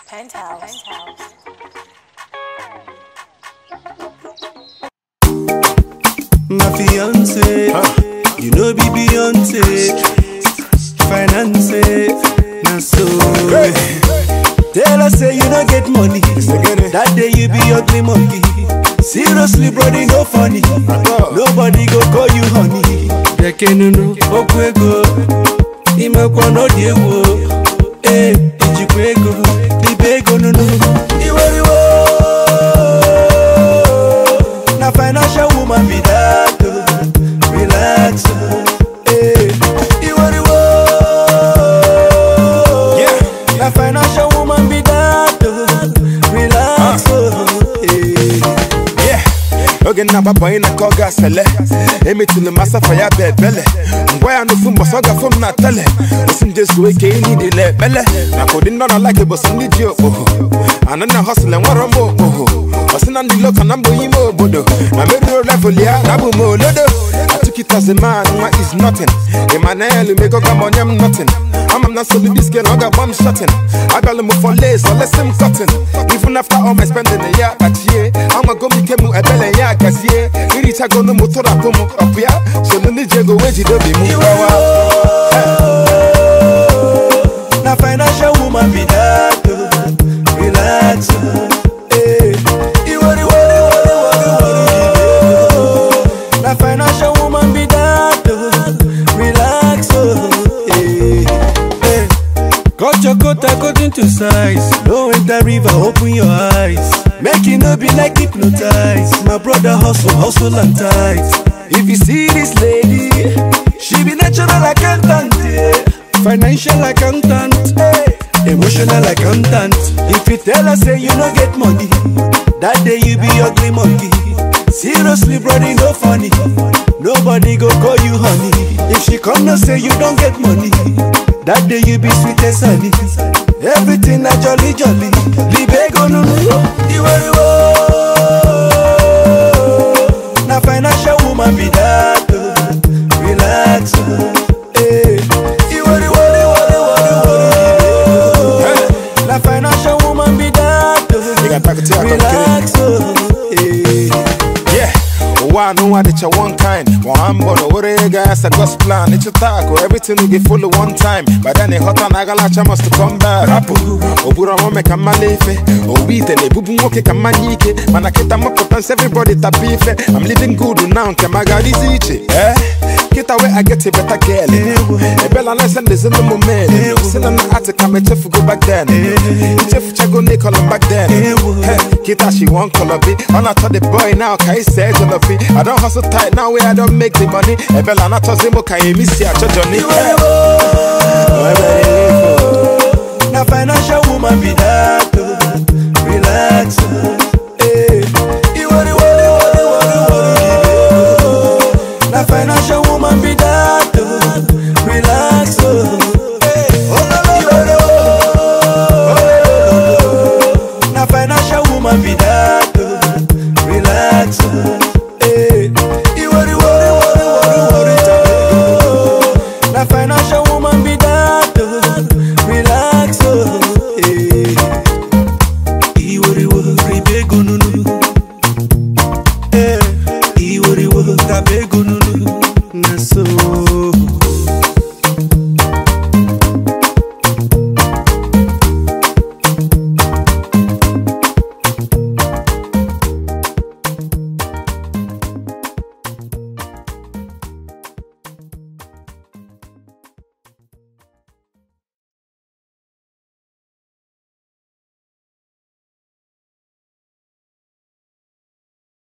Penthouse. My fiance, you know be Beyonce, finance, na so. Tell us say you no get money, that day you be ugly monkey. Seriously, brody, no funny. Nobody go call you honey. Bekenunu, okwu ego, imekwa n'ọdị egwu. Eh, ijikwa ego, libe ego nunu. Iweriwo, na financial woman be that. oh. Relax, oh. eh. Iweriwo, na financial woman be that. oh. Relax, oh. eh. Yeah. oge nna-agbapụ anyị na nke ọ ga-asele emetụlụ m asafa ya bụ ebele ngwa ya n'ofu mbọsị ọ gafụ m na tele osi m jezuo ike ị nidile ekpele maka ụdị ndị ọ na-alaki bụsị ndị ji okpoho ana na hosịl enwero m okpoho ọsị na ndị loka na mbụ ime obodo na meriro level ya na abụ m olodo atukitazi man nwa is nothing emmanuel megoga m onye m nothing ama m na nsogbu diske na ọ ga-agba m shotin abịala m for lace olesi m cotton even after all my spending ya kpachie amago m ike m ebele ya gazie irichagonu m tụrapụ m ọpụ ya solu ndị ji ego wee jide obi m gbawa Na financial woman be that oh. Relax oh. Eh. Iwori wori wori wori wori oh. Na financial woman be that oh. Relax oh. Eh. Eh. Cut your coat according to size. No enter river, open your eyes. Make it no be like hypnotized. My brother hustle, hustle and tight. If you see this lady, she be natural accountant, yeah. financial accountant, hey. emotional accountant. If you tell her say you no get money, that day you be ugly monkey. Seriously, brody, no funny. Nobody go call you honey. If she come no say you don't get money, that day you be sweet as honey. Everything na jolly jolly. Libego no no. Iweriwo. Na financial woman be that. oh. Relax. oh. Eh. Iweriwo. Na financial woman be that. oh. Ị ga-atakụ tea aka nkiri. Relax. oh. Eh. Yeah, ụwa anụnwa dịcha one kind ma mbọ na owere ego ya sa God's plan ịchụta akụ everything will get follow one time by then ịghọta na agalacha must to come back rapụ oburu ọmụme ka mmala ife owu ite na-ebubu nwoke ka mmanya ike mana kịta mapụta nsị everybody tapa ife I'm living good now nke ma ga-adịzi iche eh kịta we I get a better girl ebela na ese ndezi n'ụmụ men si na ati ka m echefugo back then ichefuchago n'ịkọlọ back then Hey, kịta she wan color be ọ na-achọ the boy now ka isi ejọlọ be I don hustle tight now wey I don make the money ebela na-achọzi mụ ka emi si achọ Johnny Na financial woman be that oh. Relax oh. Eh. Iwori wori wori wori wori Na financial woman be that oh. Relax oh. Eh. Iwori wori. Na financial woman be that oh. Relax oh.